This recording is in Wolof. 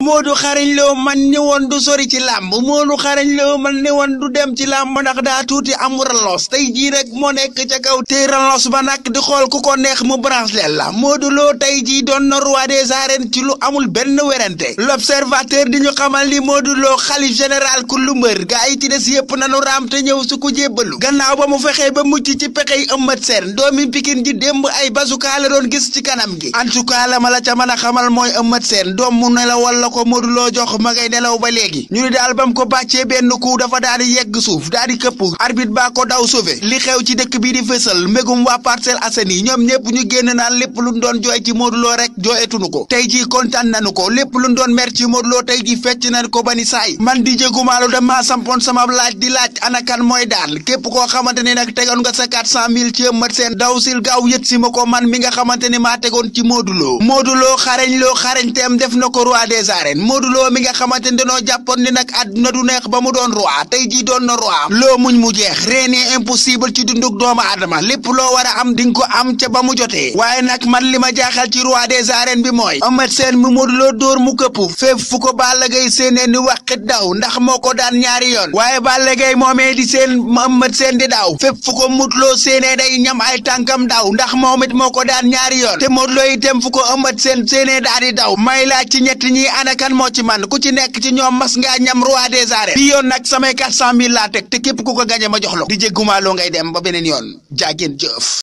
Modou xarañ loo man ni woon du sori ci làmb Modou xarañ loo man ni woon du dem ci làmb ndax daa tuuti am ralos tey jii rek moo nekk ca kaw te ralos ba nag di xool ku ko neex mu branche leen la Modou Lo tey jii doon na roi des arènes ci lu amul benn werante l'observateur di ñu xamal ni Modou Lo xalif général ku lu mbër gaa yi ci des yépp nanu raam te ñëw su ko jébbalu gannaaw ba mu fexee ba mucc ci pexey ëmmat seen doomi pikin ji démb ay basukaa la doon gis ci kanam gi en tout cas la ma la ca mën a xamal mooy ëmmat seen doom mu nelawal la ko Modou Lo jox ma ngay nelaw ba léegi ñu ni daal bam ko bàccee benn coup dafa daal di yegg suuf daal di këpp arbitre baa ko daw sauvé li xew ci dëkk bii di fësal mbégum waa Parcelles Assainies ñoom ñëpp ñu génn naan lépp luñ doon jooy ci Modou Lo rek jooyetunu ko tey jii kontaan nañu ko lépp luñ doon mer ci Modou Lo tey jii fecc nañ ko ba ni saay man di jégumaalu dama sampoon sama laaj di laaj anakan mooy daan képp koo xamante ni nag tegoon nga sa 400 000 ci ëmmat seen daw sil gaaw yët si ma ko man mi nga xamante ni maa tegoon ci Modou Lo Modou Lo xarañ loo xarañteem def na ko roi des arènes Modou Lo mi nga xamante ni dañoo jàppoon ni nag àdduna du neex ba mu doon roi tey jii doon na roi loo muñ mu jeex rien n'est impossible ci dunduk doomu aadama lépp loo war a am di nga ko am ca ba mu jotee waaye nag man li ma jaaxal ci roi des arènes bi mooy Eumeu Sène mu Modou Lo dóor mu këpp fépp fu ko Balla Gaye séenee ni wàqit daw ndax moo ko daan ñaari yoon waaye Balla Gaye moomee di seen Eumeu Sène di daw fépp fu ko Modou Lo séenee day ñam ay tànkam daw ndax moom it moo ko daan ñaari yoon te Modou Lo itam fu ko Eumeu Sène séenee daa di daw may laaj ci ñett ñi anakan moo ci man ku ci nekk ci ñoom mas ngaa ñam roi des arènes bi yoon nag samay 400 000 laa teg te képp ku ko gañe ma jox la di jéggumaaloo ngay dem ba beneen yoon jaageen jëf